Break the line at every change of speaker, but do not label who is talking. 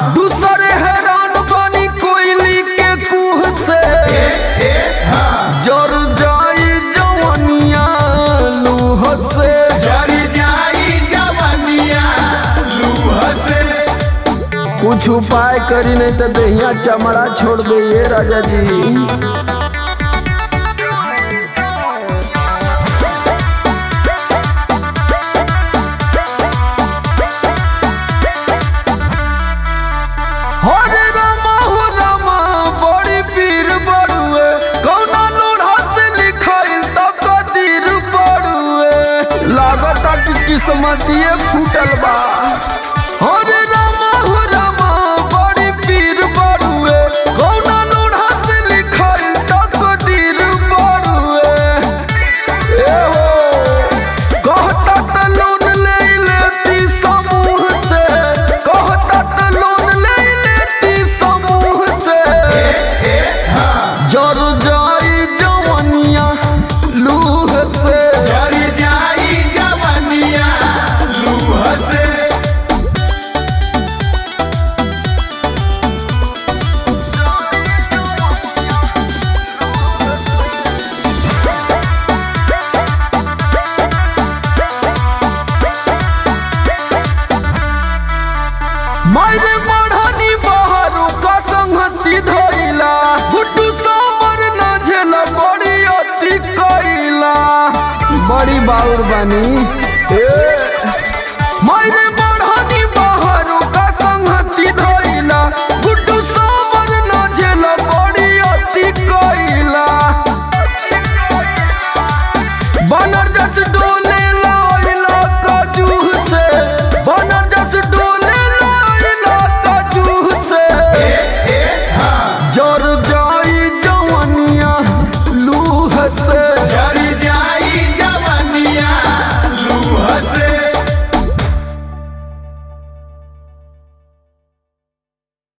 दूसरे हैरान बनी कोयली के कुह से जर जाई जवनिया लूह से
जरी जाई जवनिया लूह से
कुछ उपाय करी नहीं तो दहिया चमड़ा छोड़ दे ये राजा जी हरे रामा हो रामा बड़ी पीर बड़ुए कौना लोढ़ा से लिखाइल तो कदीर बड़ुए लागता कि किस्मतिए फूटल बा हरे रामा हो रामा बड़ी पीर बड़ुए कौना लोढ़ा से लिखाइल तो कदीर बड़ुए ए हो कहता त लोन ले लेती समूह से कहता त लोन ले लेती समूह से जर जाई जवनिया लूह से
जरी जाई जवनिया लूह से
मारे बढ़नी बहारू का संगति धइला गुड्डू सामर न झेला बड़ी अति कइला बड़ी बाउर बानी